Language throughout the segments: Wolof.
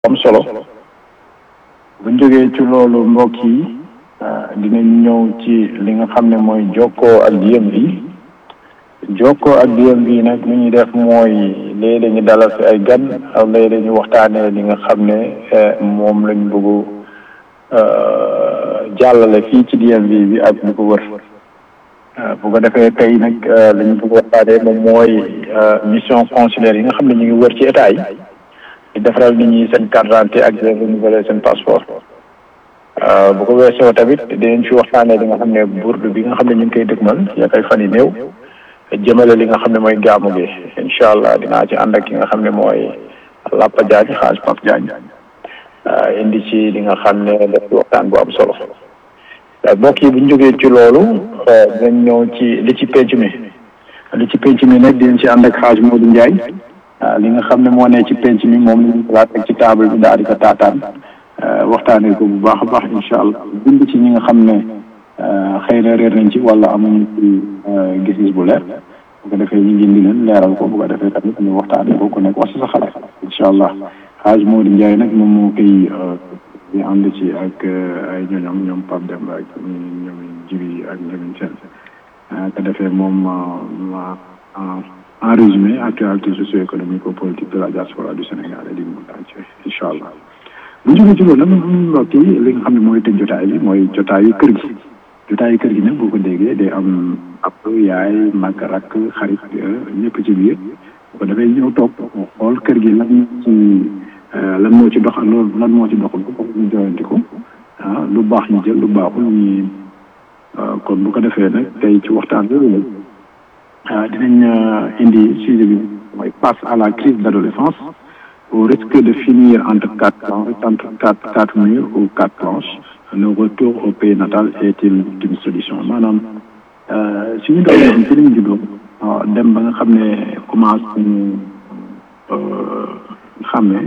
am solo buñ jógee ci loolu mbokk yi dinañ ñëw ci li nga xam ne mooy jokkoo ak DMV jokkoo ak DMV nag li ñuy def mooy léeg-léeg ñu dalal fi ay gan ak léeg-léeg ñu waxtaanee li nga xam ne moom lañ bëgg jàllale fii ci DMV bi ak bu ko wër bu ko defee tey nag li ñu bëgg waxtaanee moom mooy mission consulaire yi nga xam ne ñu ngi wër ci état yi di defaral nit ñi seen carte d'identité ak di renouveler seen passeport bu ko weesoo tamit dinañ fi waxtaanee li nga xam ne bourde bi nga xam ne ñu ngi koy dëgmal yak ay fan yi néew jëmale li nga xam ne mooy gaamu gi incha allah dinaa ci ànd ak ki nga xam ne mooy Lapa Diagne xaaj Pape Diagne indi ci li nga xam ne def ci waxtaan bu am solo mbokk yi bu ñu jógee ci loolu dinañ ñëw ci li ci penc mi li ci penc mi nag dinañ ci ànd ak xaaj Modou Ndiaye li nga xam ne moo ne ci penc mi moom la ñu xalaat ak ci table bi daal di ko taataan waxtaanee ko bu baax a baax incha allah bind ci ñi nga xam ne xëy na réer nañ ci wala amuñu ci gis-gis bu leer bu ko defee ñu ngi leen leeral ko bu ko defee tamit ñu waxtaanee ko ku nekk wax si sa xalaat incha allah xaaj Modou Ndiaye nag moom moo koy di ànd ci ak ay ñoñom ñoom Pape Demba ak ñoom Jibi ak ñoom seen ko defee moom en résumé actualité socio-économique et politique de la diaspora du Sénégal et du monde entier incha allah bu ñu jógee ci loolu nag mbokk yi li nga xam ne mooy tëj jotaay bi mooy jotaayu kër gi jotaayu kër gi nag boo ko déggee day am ab yaay mag rakk xarit ñëpp ci biir bu ko defee ñëw toog xool kër gi lan ci lan moo ci dox ak loolu lan moo ci doxul ko ñu joyanti ko ah lu baax ñu jël lu baaxul ñi kon bu ko defee nag tey ci waxtaan bi dinañ indi sujet bi mooy passe à la crise d'adolescence au risque de finir entre quatre entre quatre quatre murs ou quatre planches le retour au pays natal est-il une solution maanaam suñu doom yi ci lañ juddoo dem ba nga xam ne commencé ñu xam ne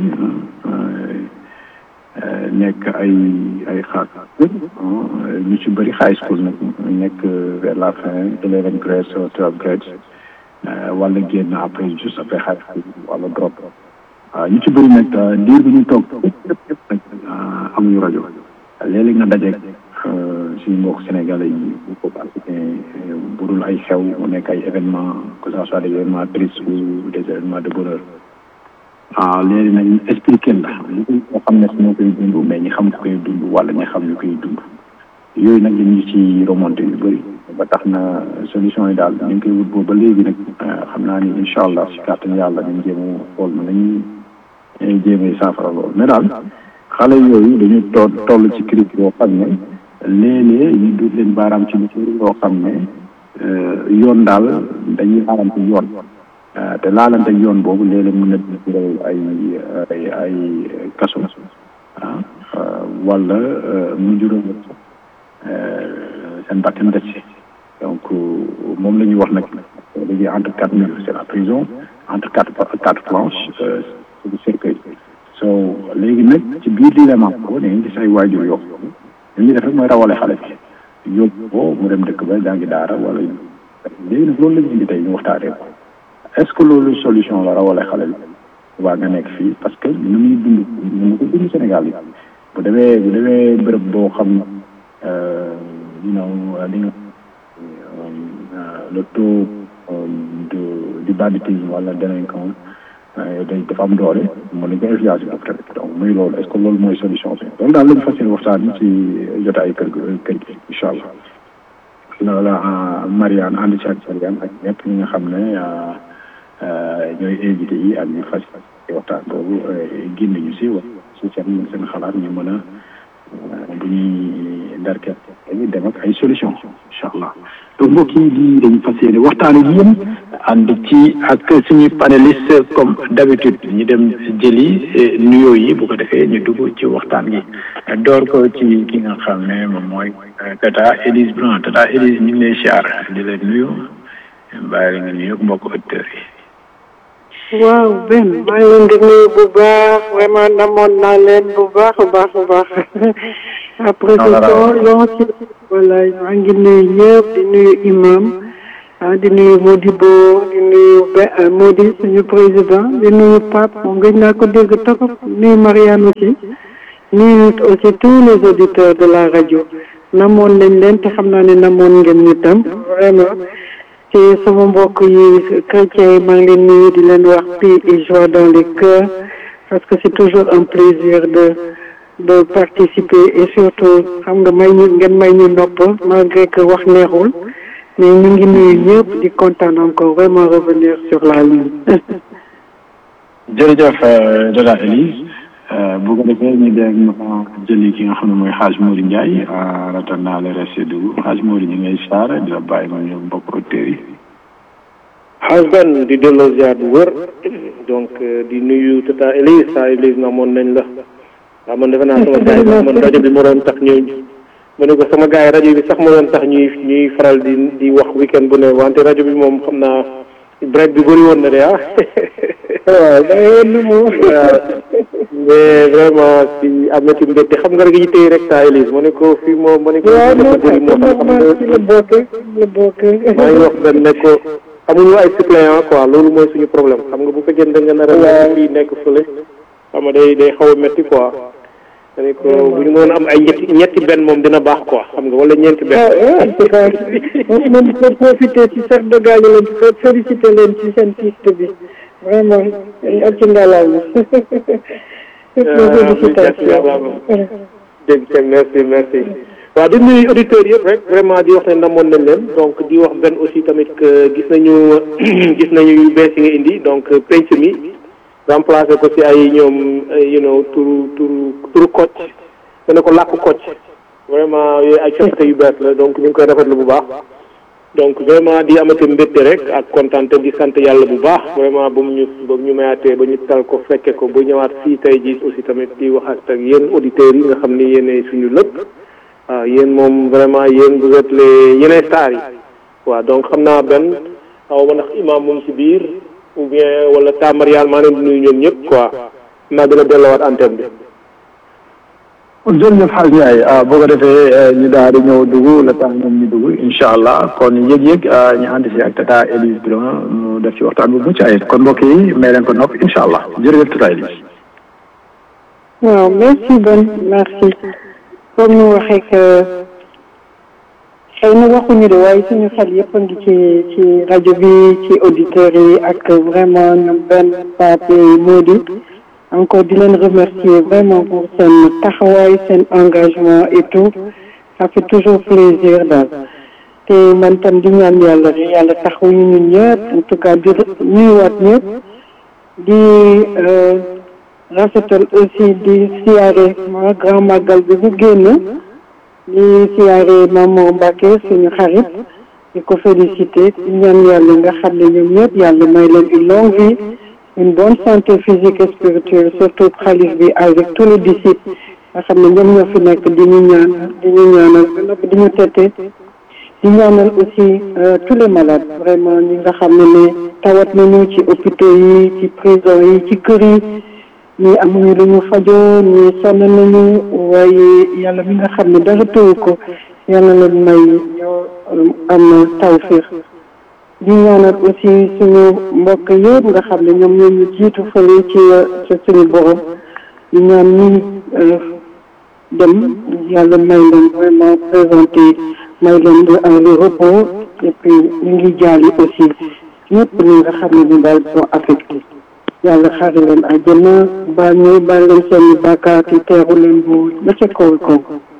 nekk ay ay xaar ñu ci bëri high school nag nekk vers la fin eleven grade ou twelve grade wala génn après juste après high school wala drop waaw ñu ci bëri nag diir bi ñu toog yëpp yëpp nag amuñu rajo léeg-léeg nga dajeeg suñu mbokk sénégalais yi bu ko africain bu dul ay xew mu nekk ay événement que ça soit des événements tristes ou des événements de bonheur ah léegi nag ñu expliqué la li nga xam ne ñoo koy dund mais ñi xam koy dund wala ñi xam ñu koy dund yooyu nag ñu ci remonté yu bëri ba tax na solution yi daal ñu ngi koy wut boobu ba léegi nag xam naa ni incha allah si kàttan yàlla ñu jéem a xool na nañuy jéemee saafara loolu mais daal xale yooyu dañu toll toll ci crise yoo xam ne léeg-léeg ñu dut leen baaraam ci lu loo xam ne yoon daal dañuy baaraam ci yoon te laalante yoon boobu léeg-léeg mën na jural ay ay ay kaso ah wala mu jural seen bakkan des ci donc moom la ñuy wax nag léegi entre quatre murs c'est la prison entre quatre quatre planches c'est le cercueil so léegi nag ci biir dilemma ko da ngeen gis ay waajur yoo li ñuy def rek mooy rawale xale bi yóbbu ko mu dem dëkk ba jàngi daara wala léegi nag loolu la ñu indi tey ñu waxtaanee ko est-ce que loolu solution la rawale xale bi waa nga nekk fii parce que nu muy dund nu ko dund Sénégal yi bu demee bu demee bërëb boo xam you know li nga le taux de du banditisme wala délinquant day dafa am doole mën nañ ko influence boobu tamit donc muy loolu est-ce que loolu mooy solution bi loolu daal lañu fas yéene waxtaan ci jotaay kër kër gi incha allah loola Mariane ànd ci ak Mariane ak ñëpp ñi nga xam ne ñooy invité yi ak ñu fas waxtaan boobu génn ñu si wax si seen seen xalaat ñu mën a bu ñuy ndarket dañuy dem ak ay solution incha allah donc mbokk yi lii dañu fas yéene waxtaan ak yéen ànd ci ak suñuy panéliste comme d'habitude ñu dem jëli nuyoo yi bu ko defee ñu dugg ci waxtaan gi door ko ci ki nga xam ne moom mooy tata Élise Blanc tata Élise ñu ngi lay siyaar di leen nuyu bàyyi la nga nuyu mbokk auditeurs yi waaw Ben maa ngi leen di nuyu bu baax vraiment namoon naa leen bu baax a baax a baax après ce temps long ci voilà maa ngi nuyu ñëpp di nuyu imam ah di nuyu Modibo di nuyu Be Modi suñu président di nuyu Pape moom gëj naa ko dégg trop nuyu Marianne aussi nuyu aussi tous les auditeurs de la rajo namoon nañ leen te xam naa ne namoon ngeen ñu tam vraiment ci sama mbokk yi chrétiens yi maa ngi leen nuyu di leen wax paix et joie dans les cœurs parce que c'est toujours un plaisir de de participer et surtout xam nga may ñu ngeen may ñu nopp malgré que wax neexul mais ñu ngi nuyu ñëpp di kontaan encore vraiment revenir sur la ligne. jërëjëf Dada Elise bu ko defee ñu dégg ma jëli ki nga xam ne mooy Hadj Mori Ndiaye en attendant le reste dugg Hadj Mori ñu ngay saara di la bàyyi ma ñu mbokk auditeurs yi. Hadj Ben di delloo ziar bu wër donc di nuyu Tata Elise saa Elise na moon nañ la waaw man defe naa sama gars yi man rajo bi moo doon tax ñu ma ne ko sama gars yi rajo bi sax moo doon tax ñuy ñuy faral di di wax weekend bu ne wante rajo bi moom xam naa break bi bëri woon na de ah. waaw da ngay woon moom. mais vraiment si am na ci mbégte xam nga rek yi tey rek saa Elise ma ne ko fii moom ma ne ko. waaw dafa bëri moo tax xam nga ci la bokk la bokk. maa ngi wax benn ne ko amuñu ay suppléant quoi loolu mooy suñu problème xam nga bu fekkee da nga nar a nekk fii nekk fële xam nga day day xaw a métti quoi ma ne ko bu ñu mënoon am ay ñetti ñetti benn moom dina baax quoi xam nga wala ñeenti benn. ah en tout cas moom moom pour profiter ci sax de gaañu leen ci féliciter leen ci seen piste bi vraiment ak ci ngalaama. dégg nga merci merci waaw di nuyu auditeurs yëpp rek vraiment di wax ne namoon nañ leen donc di wax benn aussi tamit que gis nañu gis nañu yu bees yi nga indi donc penc mi remplacé ko ci ay ñoom you know turu turu turu Kocc te ne ko làkk Kocc vraiment yooyu ay coppite yu bees la donc ñu ngi koy rafetlu bu baax donc vraiment di amati mbégte rek ak kontaan te di sant yàlla bu baax vraiment ba mu ñu ba ñu mayaatee ba ñu tal ko fekke ko ba ñëwaat fii tey jii aussi tamit di wax ak yéen auditeurs yi nga xam ni yéenay suñu lépp waaw yéen moom vraiment yéen vous êtes les yéenay stars yi waaw donc xam naa benn xaw ma ndax imam mu ngi ci biir ou bien wala ta Marial maa leen di nuyu ñoom ñëpp quoi naa dina delluwaat antenne bi. jërëjëf Hadj Ndiaye boo ko defee ñu daal di ñëw dugg la tax ñoom ñu dugg incha allah kon yëg-yëg ñu ànd si ak tata Elise Biron mu def ci waxtaan bu mucc ayib kon mbokk yi may leen ko nopp incha allah jërëjëf tata Elise. waaw merci Ben merci comme ñu waxee que xëy na waxuñu de waaye suñu xel yëpp a ngi ci ci rajo bi ci auditeurs yi ak vraiment ñoom benn Pape Mody encore di leen remercier vraiment pour seen taxawaay seen engagement et tout ça fait toujours plaisir daal te man tam di ñaan yàlla rek yàlla taxawuñu ñun ñëpp en tout cas di nuyuwaat ñëpp di rafetal aussi di siyaare ma grand magal bi bu génn di siyaare Maman Mbacke suñu xarit di ko féliciter di ñaan yàlla nga xam ne ñoom ñëpp yàlla may leen une longue vie une bonne santé physique et spirituelle surtout xalif bi avec tous les disciples nga xam ne ñoom ñoo fi nekk di ñu ñaan di ñu ñaanal ba noppi di ñu tette di ñaanal aussi tous les malades vraiment ñi nga xam ne ne tawat nañu ci hôpitaux yi ci prison yi ci kër yi ñii amuñu lu ñu fajoo ñii sonn nañu waaye yàlla mi nga xam ne dara tëwu ko yàlla leen may ñoo am tawfiix di ñaanal aussi suñu mbokk yëpp nga xam ne ñoom ñoo ñu jiitu fële ci ci suñu borom di ñaan ñi dem yàlla may leen vraiment présenté may leen un repos et puis ñu ngi jaali aussi ñëpp ñi nga xam ne ñu daal sont affectés yàlla xaari leen àjjana baal ñu baal leen seen bàkkaar yi teeru leen bu ba ca kaw kaw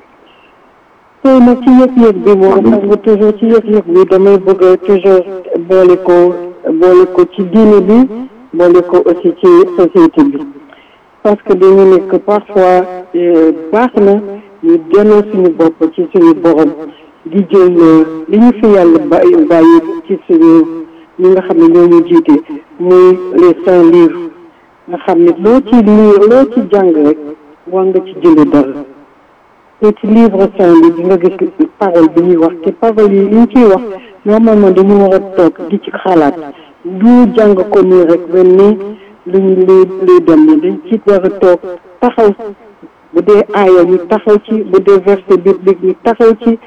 tey nag ci yëg-yëg bi moom xam nga toujours ci yëg-yëg bi damay bëgg toujours boole ko boole ko ci diine bi boole ko aussi ci société bi parce que dañu nekk parfois baax na ñu delloo suñu bopp ci suñu borom di jël li ñu fi yàlla bàyyi bàyyi ci suñu ñi nga xam ne ñoo ñu jiite muy les saints livres nga xam ne loo ci lire loo ci jàng rek war nga ci jële dara te ci livre saint bi di nga gis parole bi ñuy wax te parole yi li ñu ciy wax normalement dañu war a toog di ci xalaat du jàng ko nii rek mel ni luñ luy luy dem ni dañ ci war a toog taxaw bu dee aaya ñu taxaw ci bu dee verset biblique ñu taxaw ci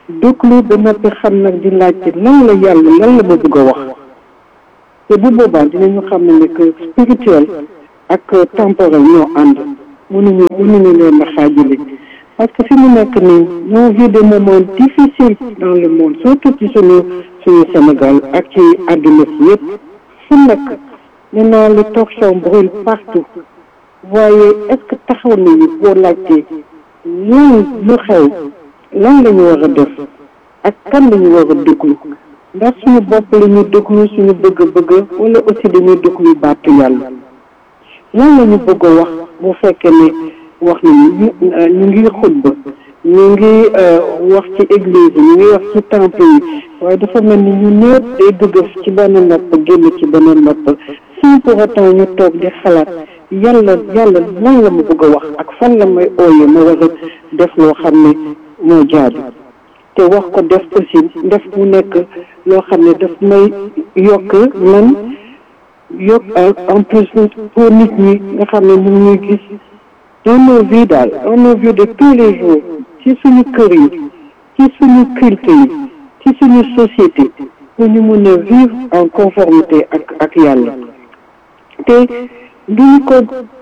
déglu ba noppi xam nag di laajte lan la yàlla lan la ma bëgg a wax te bu boobaa dinañu xam ne que spirituel ak temporel ñoo ànd mënuñu mënuñu leen a xaajale parce que fi mu nekk nii ñoo vit des moments difficiles dans le monde surtout ci suñu suñu Sénégal ak ci àdduna si yëpp fu nekk maintenant le talk show brûle partout waaye est-ce que taxaw nañu boo laajtee lan lu xew lan la ñu war a def ak kan la ñu war a déglu ndax suñu bopp la ñuy déglu suñu bëgg-bëgg wala aussi dañuy déglu baatu yàlla lan la ñu bëgg a wax bu fekkee ne wax nañu ñu ngi xutba ñu ngi wax ci église yi ñu ngi wax ci temple yi waaye dafa mel ni ñu ñëpp day dugg ci benn nopp génn ci beneen nopp sans pour autant ñu toog di xalaat yàlla yàlla lan la ma bëgg a wax ak fan la may ooyee ma war a def loo xam ne moo jaadu te wax ko def aussi def mu nekk loo xam ne daf may yokk man yokk en plus pour nit ñi nga xam ne ñu ngi gis dans nos vies daal dans nos vies de tous les jours ci suñu kër yi ci suñu culte yi ci suñu société pour ñu mën a vivre en conformité ak ak yàlla te duñu ko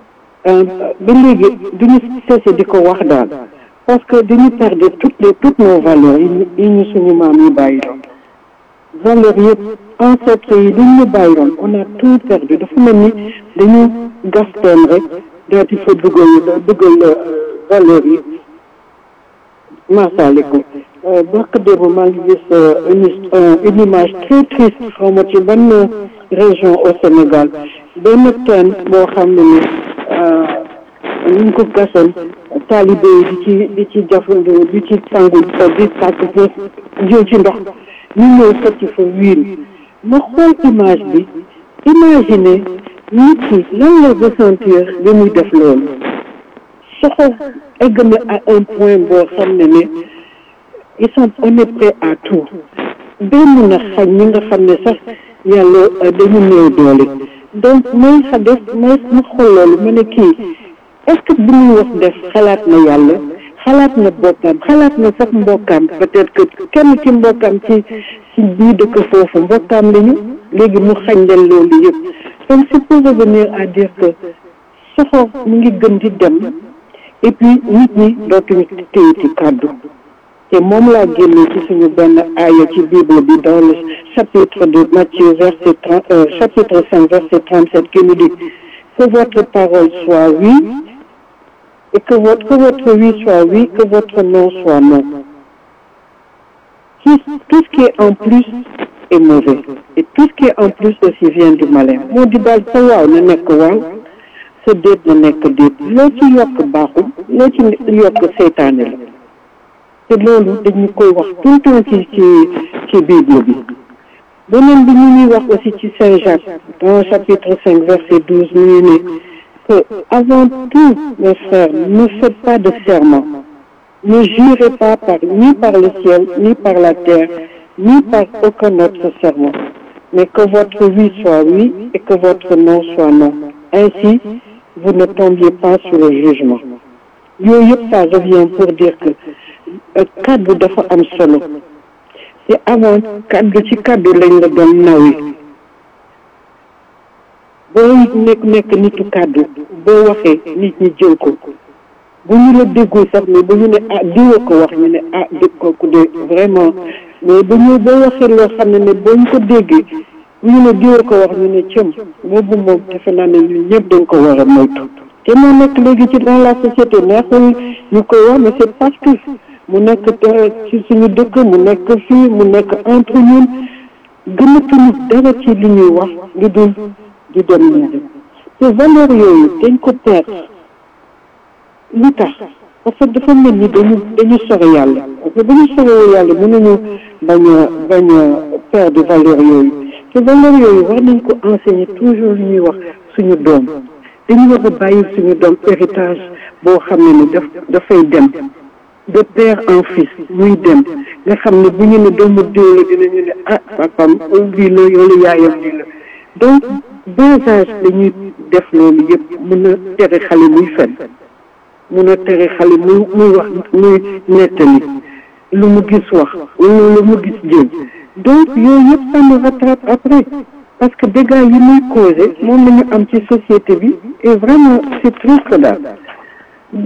ba léegi duñu cessé di ko wax daal parce que dañu perdre toutes les toutes nos valeurs yi ñu suñu maam yi bàyyi doon valeurs yëpp ancêtres yi duñ ñu bàyyi doon on a tout perdu dafa mel ni dañu gas teen rek daal di fa dugal dugal valeurs yi maasaliku bark démb maa ngi gis une une image très triste xaw ma ci ban région au Sénégal benn teen boo xam ne ni ñu ngi ko gasoon taalibe yi di ci di ci jafandu di ci sangu di sàkk fa jël ci ndox ñu ñëw sëcc fa wiir ma xool image bi imaginer nit ki lan la ressentir bi muy def loolu soxo egg na à un point boo xam ne ne ils sont on est prêt à tout benn na xañ ñi nga xam ne sax yàlla dañu néew doole donc may xa def may ma xool loolu ma ne kii est-ce que bi muy wax def xalaat na yàlla xalaat na bokkam xalaat na sax mbokkaam peut-être que kenn ci mbokkaam ci ci bii dëkk foofu mbokkaam lañu léegi mu xañ leen loolu yëpp donc c'est pour revenir à dire que soxor mu ngi gën di dem et puis nit ñi dootuñu téye ci kàddu te moom laa génne ci suñu benn aaya ci bible bi dans le chapitre de Matthieu verset trente chapitre cinq verset trente-sept qui nous dit que votre parole soit oui et que votre que votre oui soit oui que votre non soit non tout tout ce qui est en plus est mauvais et tout ce qui est en plus aussi vient du malin moo di daal sa waaw na nekk waaw sa déet na nekk déet loo ci yokk baaxul loo ci yokk seytaane la te loolu dañu koy wax tout le temps ci ci ci bible bi beneen bi ñu ñuy wax aussi ci Saint Jacques dans chapitre cinq verset douze ñu ne que avant tout mes frères ne faites pas de serment ne jurez pas par ni par le ciel ni par la terre ni par aucun autre serment mais que votre oui soit oui et que votre non soit non ainsi vous ne tombiez pas sur le jugement yooyu yëpp ça revient pour dire que kaddu dafa am solo te avant kaddu ci kaddu lañ la doon nawi boo nekk nekk nitu kaddu boo waxee nit ñi jël ko bu ñu la déggul sax mais bu ñu ne ah diwa ko wax ñu ne ah dégg kooku de vraiment mais bu ñu boo waxee loo xam ne ne boo ñu ko déggee bu ñu ne diwa ko wax ñu ne cëm boobu moom defe naa ne ñun ñëpp dañ ko war a moytu te moo nekk léegi ci dans la société neexul ñu koy wax mais c'est parce que mu nekk ci suñu dëkk mu nekk fii mu nekk entre ñun gënatuñu dara ci li ñuy wax lu dul di dem nii te valeur yooyu dañ ko perdre li tax parce que dafa mel ni dañu dañu sore yàlla parce que dañu sore yàlla mënuñu bañ a bañ a perdre valeur yooyu te valeur yooyu war nañ ko enseigner toujours li ñuy wax suñu doom dañu war a bàyyi suñu doom héritage boo xam ne ni daf dafay dem de père en fils muy dem nga xam ne bu ñu ne doomu diw la dinañu ne ah papam lii la yoolu yaayam lii la donc bas âge dañuy def loolu yëpp mun a tere xale muy fen mun a tere xale muy muy wax muy nettali lu mu gis wax wala lu mu gis jël donc yooyu yëpp ça me rattrape après parce que dégâts yi muy causé moom la ñu am ci société bi et vraiment c'est triste daal